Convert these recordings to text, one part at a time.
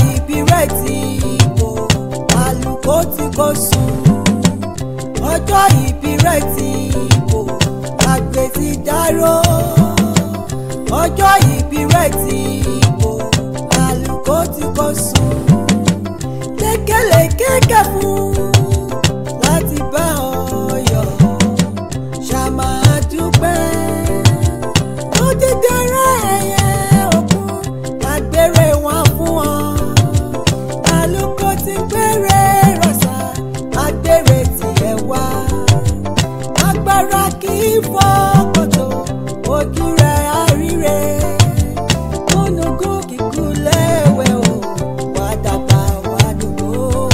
ìbí rẹ̀ ti bò àlùkò tí kò sùn ọjọ́ ìbí rẹ̀ ti bò àgbẹ̀ ti dárò ọjọ́ ìbí rẹ̀ ti bò àlùkò tí kò sùn lékelèké kẹ̀ fún láti bá ọ yọ̀ ṣàmà dúpẹ́ ó ti dẹrẹ́ ẹ̀yẹ òkun àgbèrè wọn fún ọ àlùkò ti gbére rọ̀ṣà àgbèrè tiẹ̀ wá agbára kì í fọkàntó ojú rẹ̀ àríre múnugún kíkú lẹ́wẹ̀ o wà dàgbà wà dùgbò.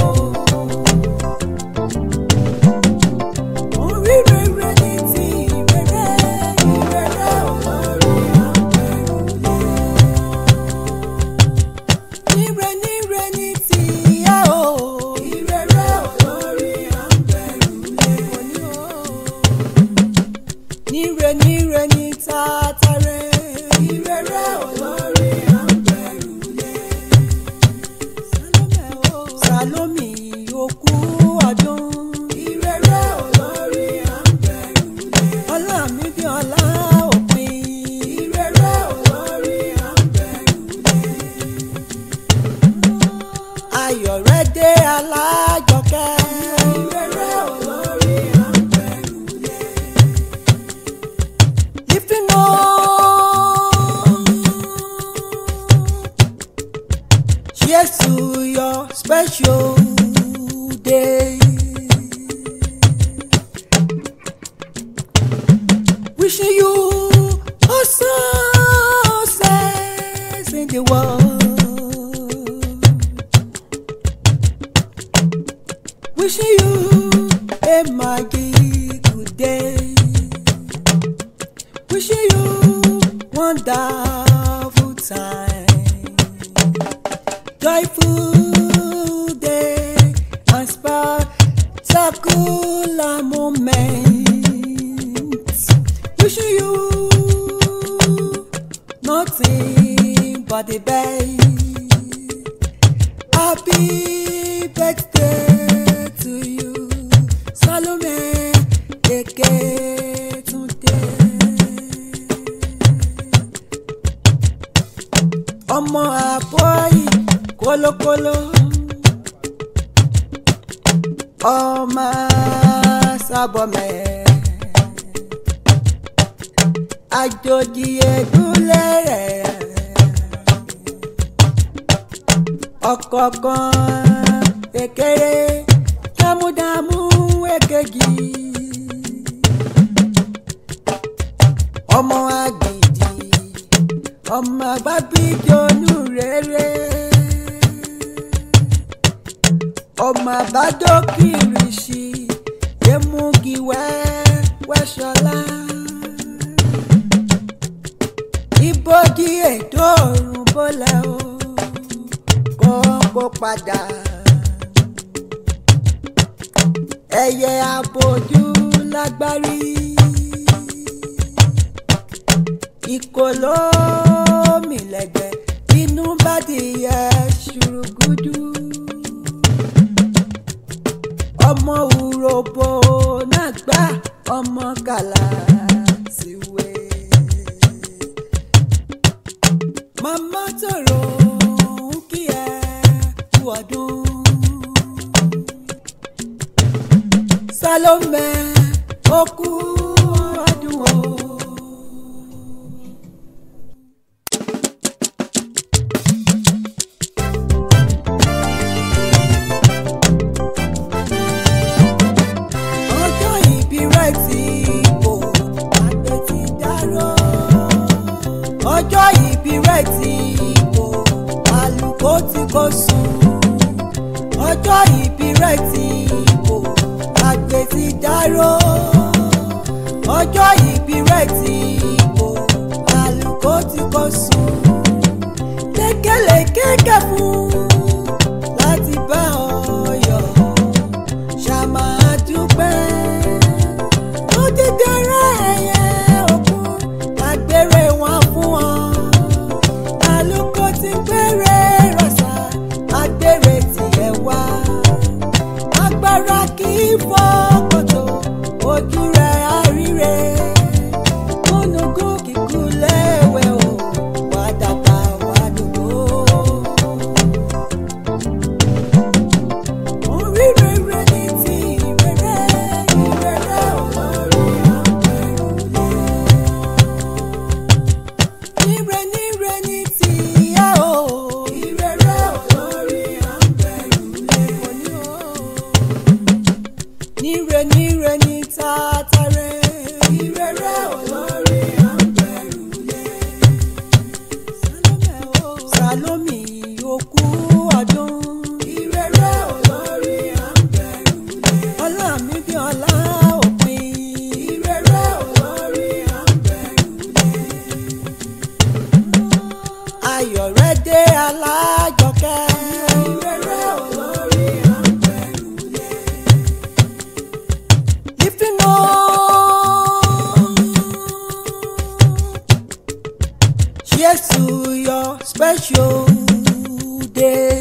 orí rere ní ti ìrere ìrere olórí àpẹrùlé. Níre níre ní ti ìyá o. Ìrere olórí àpẹrùlé. Níre níre ní tàtàrẹ. Ìrere olórí àpẹrùlé. Salome o. Salome òkú ọdún. Ìrere olórí àpẹrùlé. Ọlámídé ọlá òpin. Ìrere olórí àpẹrùlé ayọ̀ rẹ̀ dé alájọkẹ́. ìrere olórí àpẹrùlé. lifting up. cheers to your special day. wishing you all success in the world. Wishing you a mighty good day. Wishing you wonderful time. Joyful day and spectacular moments. Wishing you nothing but the best. Happy birthday to you, Salome Eketunde. Ọmọ àbọ̀yì kólókóló. Ọmọ sábọ̀mẹ́. Àjòjì èdúlé rẹ̀ ọ̀kọ̀ọ̀kan kékeré dámúdámú èkejì ọmọ àgbèjì ọmọ àgbàbíjọ́nù rere ọmọ àbádókìrìsì yémúgiwẹ́ wẹ́ṣọlá ibojì ètò òrùn bọ́lẹ̀ o kọ́kọ́ padà. ẹyẹ abojú lágbárí. ìkòló mìlẹ̀gbẹ̀ inú bá dìyẹ ṣùrùgùdù. ọmọ òròbó náà gbá ọmọ kàlà síwé. màmá tòrò ń kí ẹ kú ọdún. Salome ó kú ọdún o. ọjọ́ ìbí rẹ̀ ti bò àgbẹ̀ ti dárò. ọjọ́ ìbí rẹ̀ ti bò àlùkò tí kò sùn. ọjọ́ ìbí rẹ̀ ti bò àgbẹ̀ ti dárò. ọjọ́ ìbí rẹ̀ ti bò àlùkò tí kò sùn. lékelèké kẹ̀ fún láti bá ọ yọ̀ ṣàmà dúpẹ́. ó ti dẹrẹ́ ẹ̀yẹ òkun àgbèrè wọn fún ọ. àlùkò ti gbére rọ̀ṣà ayọ̀ rẹ dé alájọkẹ́. ìrere olórí àpẹrùlé. lifting on. Cheers to your special day